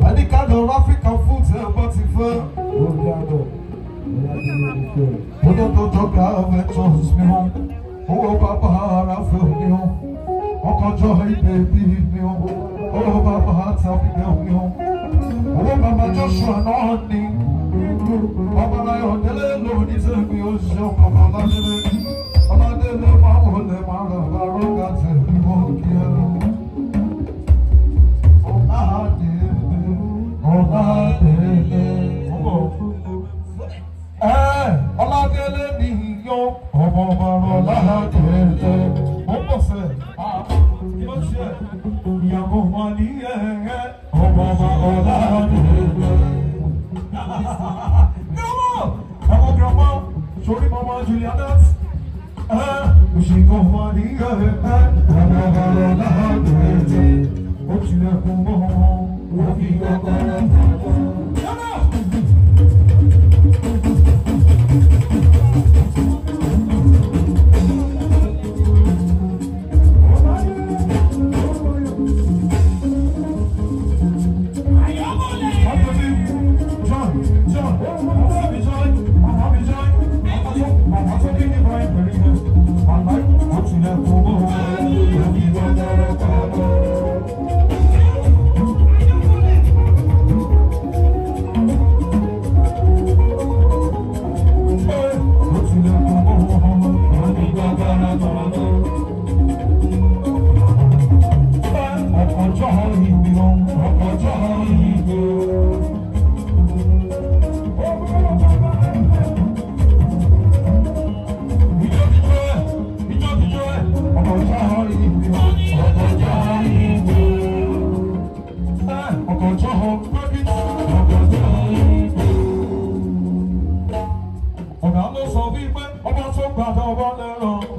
àdìkàdọ̀ African food ẹ̀ bọ́ ti fẹ́. Odododo ventures mi o, owó bàbá ara fẹ́ mi o, ọkọjọ́ ibè bí mi o, owó bàbá àtàbíbẹ̀ mi o, owó bàbá Joshua náà ni, ọmọláyọ̀ délé lóní tẹ̀mí o ṣe ọkọ̀ ọ̀làdélé, ọ̀làdélé máa wọlé máa rà bá rọ́gà tẹ̀mí mọ́ kí ẹ lọ. Ọ̀làdélé, ọ̀làdélé, ọ̀bọ̀. Ọládélé ni yó ọmọ ọmọ Ọládélé. Mo pọ̀ sẹ́, kí ló ṣe? Ìyàwó wọn ní ẹ̀ẹ́ ọmọ ọmọ Ọládélé. Grandma! Ẹ̀wọ̀n grandma, sori mama Julianet. Òṣìkò wọn ní ẹ̀ẹ́ ọmọ ọmọ Ọládélé. Ó tilẹ̀kùn mọ́ wọn, wọ́n fi kọ́kọ́rọ́ pamọ́. Grandma! Ọkọ̀jọ́ ìbí wọn, ọkọ̀jọ́ ìbí wọn. Ọ̀gá ló sọ wípé ọba tó gbàdọ̀ ọba lẹ́rọ̀.